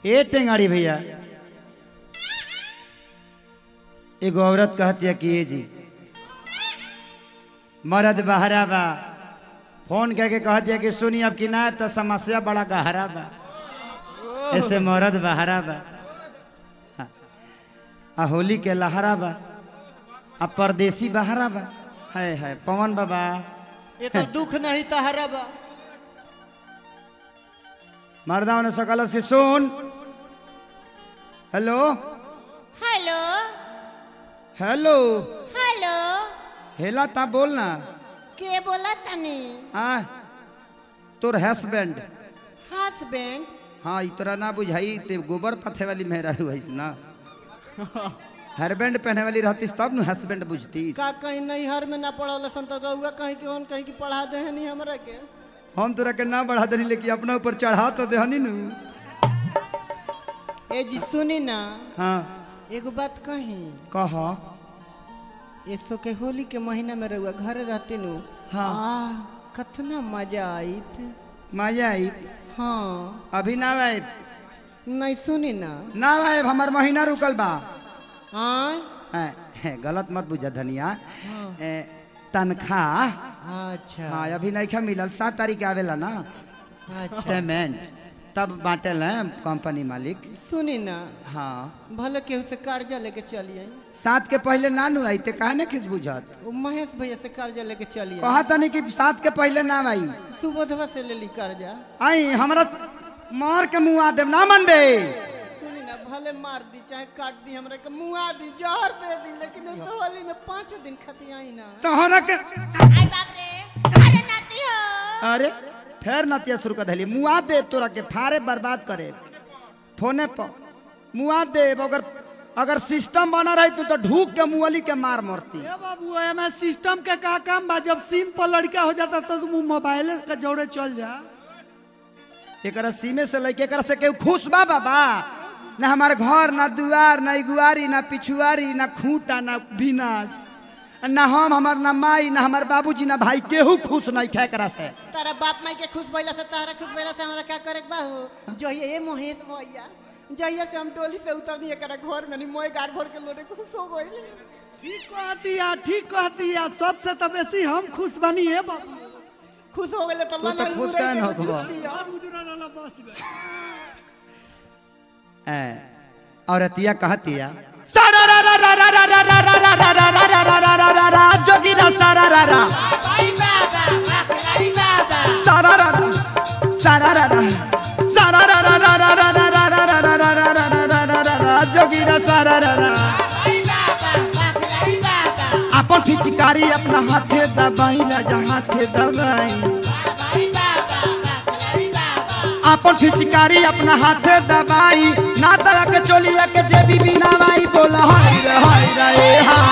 ए टेंगाड़ी भैया एगो औरत कहती है कि ये जी मर्द बहरा बा फोन करके कहती है कि सुनी अब कि ना तो समस्या बड़ा गहरा बा ऐसे मर्द बहरा बा हाँ। आ होली के लहरा बा आ परदेसी बहरा बा है है पवन बाबा ये तो दुख नहीं तहरा बा मर्दा ने सकल से सुन हेलो हेलो हेलो हेलो हेला ता बोल ना के बोला तनी आ तोर हस्बैंड हस्बैंड हाँ ई तोरा ना बुझाई ते गोबर पथे वाली मेहरा हुईस ना हरबैंड पहने वाली रहतीस तब न हस्बैंड बुझतीस का कहीं नहीं हर में ना पढ़ल सन तो रहुआ कहीं के कहीं की पढ़ा दे नहीं हमरा के हम तोरा के ना बढ़ा देनी लेकिन अपना ऊपर चढ़ा तो देहनी नु ए जी सुनी ना हाँ एगो बात कही कह इसो के होली के महीना में रहुआ घर रहते नु हाँ। आह, कतना मजा आईत मजा आई हाँ अभी ना आए नहीं सुनी ना ना आए हमार महीना रुकल बा आय ए, ए, गलत मत बुझा धनिया हाँ। ए, तनख्वाह अच्छा हाँ अभी नहीं मिलल सात तारीख के आवेला ना अच्छा पेमेंट तब बांटल है कंपनी मालिक सुनी ना हाँ भले केहू से कर्जा लेके चली आई सात के पहले ना नु आई ते काहे ने किस बुझत वो महेश भैया से कर्जा लेके चली आई कहा तनी कि सात के पहले ना आई सुबोधवा से ले ली कर्जा आई हमरा मार के मुंह आ देव ना मनबे सुनी ना भले मार दी चाहे काट दी हमरा के मुआ दी जहर दे दी लेकिन इस होली में पाँच दिन खती आई ना तोहरा के आई बाप रे अरे नाती हो अरे फिर नतिया शुरू कर दिली मुआ दे तोरा के फारे बर्बाद करे फोने पर मुआ दे अगर अगर सिस्टम बना रही तू तो ढूक के मुअली के मार मरती ए बाबू एमे सिस्टम के का काम बा जब सिम पर लड़का हो जाता तो तुम मोबाइल के जोड़े चल जा एकरा सीमे से लेके एकरा से केहू खुश बा बाबा ना हमार घर ना दुआर ना इगुआरी ना पिछुआरी ना खूंटा ना विनाश ना हम हमार ना माई ना हमार बाबूजी ना भाई केहू खुश नहीं खे एकरा से तारा बाप माई के खुश भइला से तारा खुश भइला से हमरा का करे के बा हो जो ये महेश भैया जहिया से हम डोली से उतरनी एकरा घर में नहीं मोए गार भर के लोटे खुश हो गइल ठीक कहती या ठीक कहती या सबसे तो बेसी हम खुश बनी है बाबू खुश हो गइले तो तू तो खुश काहे न होखबा? यार उजरा वाला बस गए ए, औरतिया कहतिया जोगिरा सारा रा रा आई बाबा वाकलाई बाबा सारा रा रा सारा रा रा सारा रा रा रा रा रा रा रा रा रा रा रा रा रा रा रा रा रा जोगिरा सारा रा रा आई बाबा वाकलाई बाबा अपन फिचकारी अपना हाथे दबाई राजा हाथे दबाई आई बाबा वाकलाई बाबा अपन फिचकारी अपना हाथे दबाई ना दया के चोलिया के जे बीबी नवाई बोला हाय रे हाय रे ए हा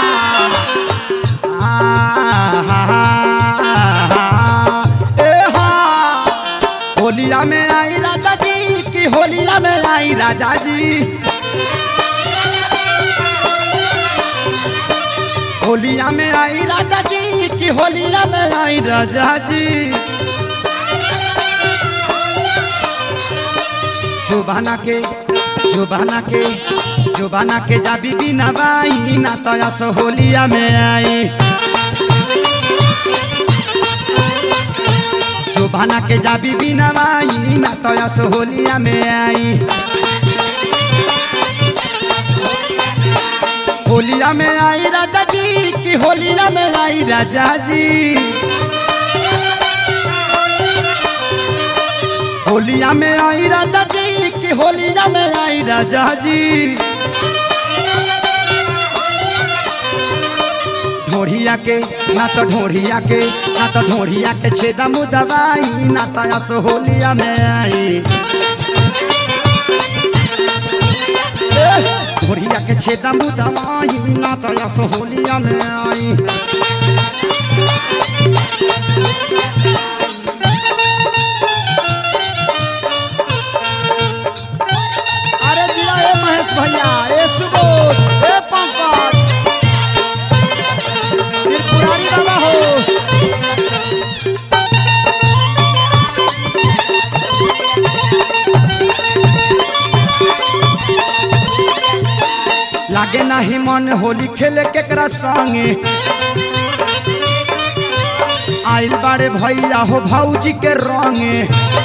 आ, हा, हा, हा, ए हा होलिया में आई राजा जी की होलिया में आई राजा जी होलिया में आई राजा जी की होलिया में आई राजा जी जुबाना के जुबाना के जुबाना के जा बीबी नवाई ना तो यस होलिया में आई जुबाना के जा बीबी नवाई ना तो यस होलिया में आई होलिया में आई राजा जी की होलिया में आई राजा जी होलिया में आई राजा जी की होलिया में आई राजा जी ढोढ़िया के ना तो ढोढ़िया के ना तो ढोढ़िया के छेदा मुदवाई ना तो यस होलिया में आई ढोढ़िया के छेदा मुदवाई ना तो यस होलिया में आई अरे दिया ए महेश भैया ए सुबोध ए पंकज त्रिपुरारी बाबा हो लागे नाही मन होली खेले केकरा संगे आइल बाड़े भैया हो भौजी के रंगे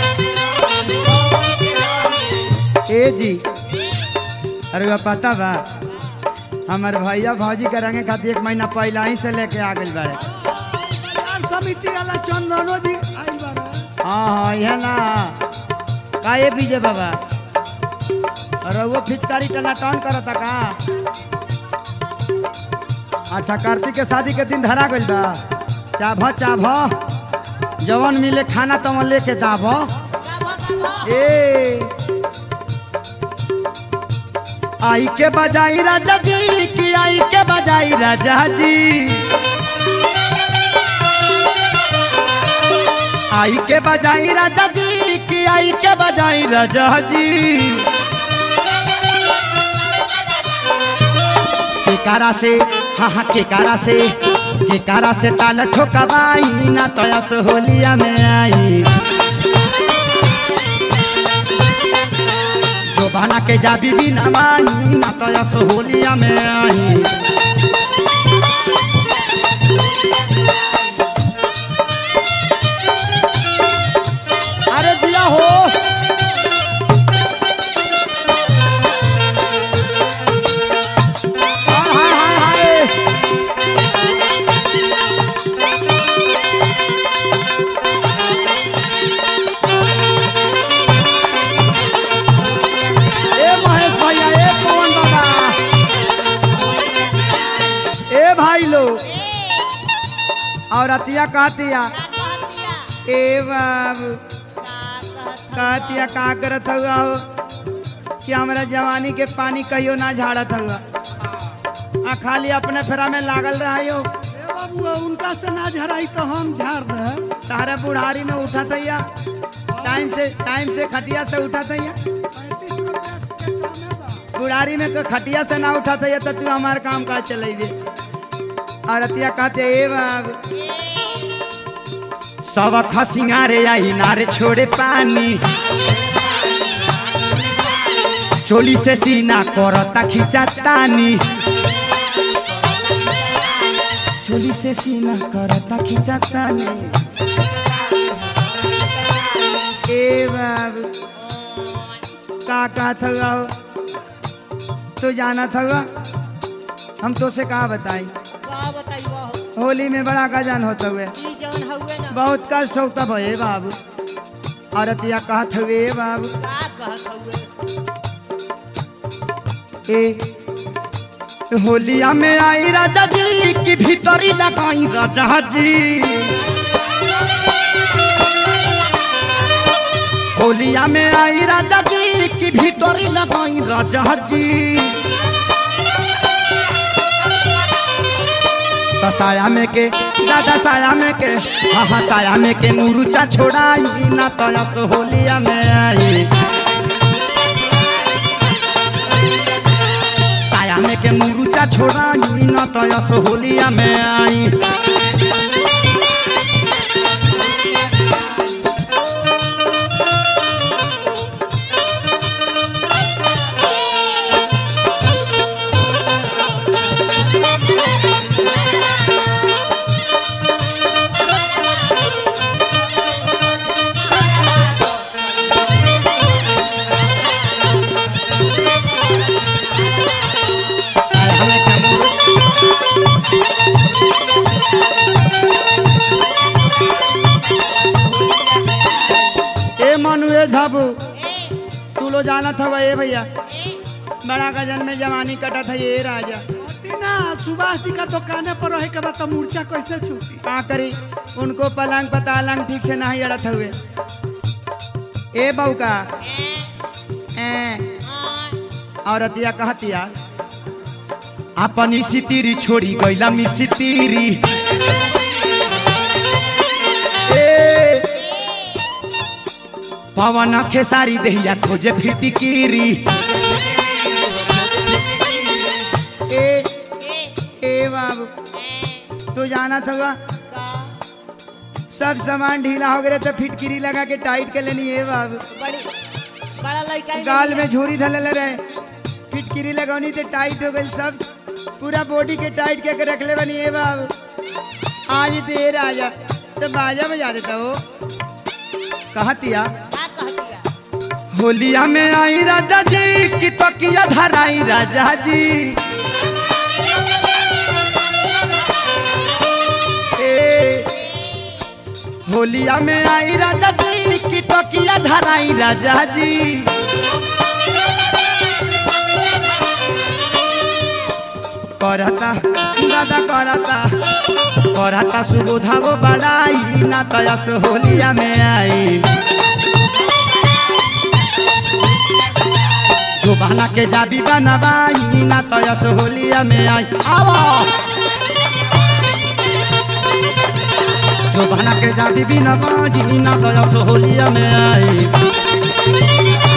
ए जी अरे बा पता बा हमार भैया भौजी के रंगे खातिर एक महीना पहला ही से लेके आ गइल बाड़े यार समिति वाला चंदनो जी आइल बारे हाँ हाँ यह ना का ये बीजे बाबा अरे वो फिचकारी टनाटन करता का अच्छा कार्तिक के शादी के दिन धरा गइल बा चाभ चाभ जवन मिले खाना तवन लेके दाभ ए आई के बजाई राजा जी की आई के बजाई राजा जी आई के बजाई राजा जी की आई के बजाई राजा जी केकारा से हाँ हाँ केकारा से केकारा से ताल ठोकबाई ना तयस होलिया में आई जो बना के जा बीबी नवाई ना तयस होलिया में आई अरे दिया हो हाय हाय हाय हाय ए महेश भैया ए पवन बाबा ए भाई लो और अतिया कहतिया ए बाबू कहतिया का करत हुआ हो कि हमरा जवानी के पानी कहियो ना झाड़त हुआ आ खाली अपने फेरा में लागल रहा हो ए बाबू उनका से ना झराई तो हम झाड़ दे तारा बुढ़ारी में उठा तैया टाइम से टाइम से खटिया से उठा तैया पैंतीस रुपया के कामे बा बुढ़ारी में तो खटिया से ना उठा तैया तो तू हमार काम काज चलेबे और अतिया कहते ए बाबू सब खसिंगारे आई नारे छोड़े पानी चोली से सीना करता खींचा तानी चोली से सीना करता खींचा तानी ए बाबू का का था तू जाना था हम तो से का बताई का बताइयो होली में बड़ा गजन होता हुए ई जवन हउए ना बहुत कष्ट होता भये बाबू औरतिया कहत हुए बाबू का कहत हउए ए होलिया में आई राजा जी की भीतरी लगाई राजा जी होलिया में आई राजा जी की भीतरी लगाई राजा जी तो साया में के दादा साया में के हाँ हाँ साया में के मुरुचा छोड़ाई ना तो यस होलिया में आई साया में के मुरुचा छोड़ाई ना तो यस होलिया में आई साया में के मुरु- ए मनु ए झाबू तू लो जाना था ए भैया बड़ा गजन में जवानी कटा था ये राजा अति ना सुभाष जी का दुकाने पर रहे के बाद तो मूर्छा कैसे छूटी का करी उनको पलंग पतालंग ठीक से नहीं अड़त हुए ए बउका ए औरतिया कहतिया अपन इसी तीरी छोड़ी गईला मिसी तीरी ए पवन खेसारी देहिया खोजे फिटिकीरी ए ए बाबू तू जाना था सब सामान ढीला हो गया तो फिटकिरी लगा के टाइट कर लेनी है बाबू बड़ी बड़ा लड़का ही गाल नहीं में झूरी धले रहे फिटकिरी लगौनी तो टाइट हो गई सब पूरा बॉडी के टाइट के रखले बनी ए बाबू आज देर आ जा तो बाजा बजा देता हो कहतिया का कह दिया होलिया में आई राजा जी की तकिया धराई राजा जी ए, होलिया में आई राजा जी की तकिया धराई राजा जी करता दादा करता करता सुबोधा वो बड़ाई ना तयस होलिया में आई जोबाना के जाबी बनवाई ना तयस होलिया में आई आवा जोबाना के जाबी बनवाई ना तयस होलिया में आई